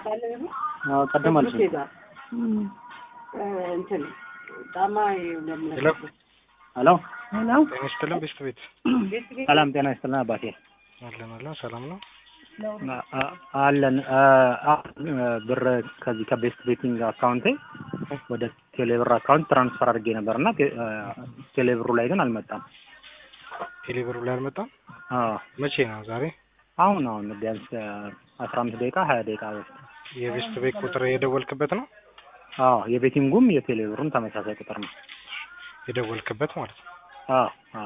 አዎ ቀደም አልሽ። እንትን ጫማ ሄሎ ሄሎ ሄሎ ጤና ይስጥልን ቤስት ቤት ሰላም ጤና ይስጥልን አባቴ አለን አለን ሰላም ነው አ- አ- አለን አ- አ- ብር ከዚህ ከቤስት ቤቲንግ አካውንቴ ወደ ቴሌብር አካውንት ትራንስፈር አድርጌ ነበር እና ቴ- አ፣ ቴሌብሩ ላይ ግን አልመጣም። ቴሌብሩ ላይ አልመጣም አዎ መቼ ነው ዛሬ አሁን አሁን ቢያንስ አስራ አምስት ደቂቃ ሀያ ደቂቃ በፊት የቤስት ቤት ቁጥር የደወልክበት ነው አዎ የቤቲንጉም የቴሌብሩም ተመሳሳይ ቁጥር ነው። የደወልክበት ማለት ነው አዎ አዎ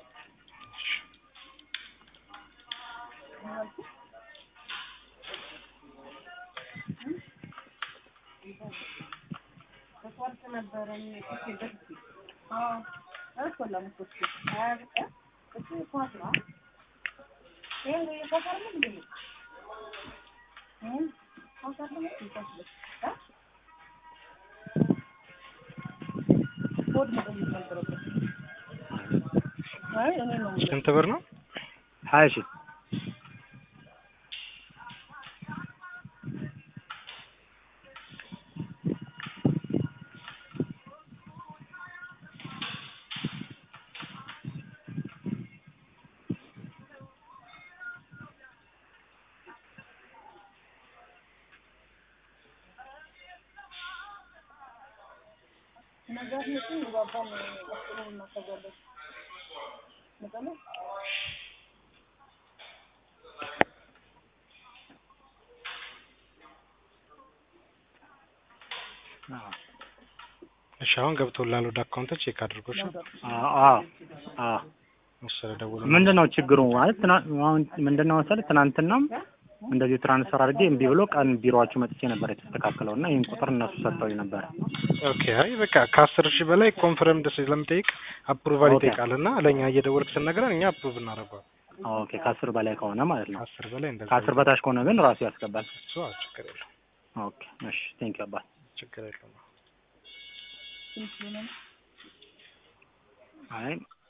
ስንት ብር ነው ሀያ ሺህ አዎ እሺ አሁን ገብቶላል ወደ አካውንት ቼክ አድርጎሽ አዎ አዎ አዎ መሰለ ደውሎ ምንድን ነው ችግሩ ማለት ትናንት አሁን ምንድን ነው መሰለህ ትናንትናም እንደዚህ ትራንስፈር አድርጌ እምቢ ብሎ ቀን ቢሮዋችሁ መጥቼ ነበር የተስተካከለው እና ይህን ቁጥር እነሱ ሰጥተውኝ ነበር። ኦኬ አይ በቃ ከአስር ሺህ በላይ ኮንፈርምድ ስለምጠይቅ አፕሩቫል ኦኬ። ይጠይቃል እና ለእኛ እየደወልክ ስንነግረን እኛ አፕሩቭ እናደርገዋል ኦኬ ከአስር በላይ ከሆነ ማለት ነው። ከአስር በላይ እንደዛ ከአስር በታች ከሆነ ግን ራሱ ያስገባል። እሱ አዎ፣ ችግር የለውም ኦኬ እሺ ቴንክ ዩ አባት። ችግር የለውም አይ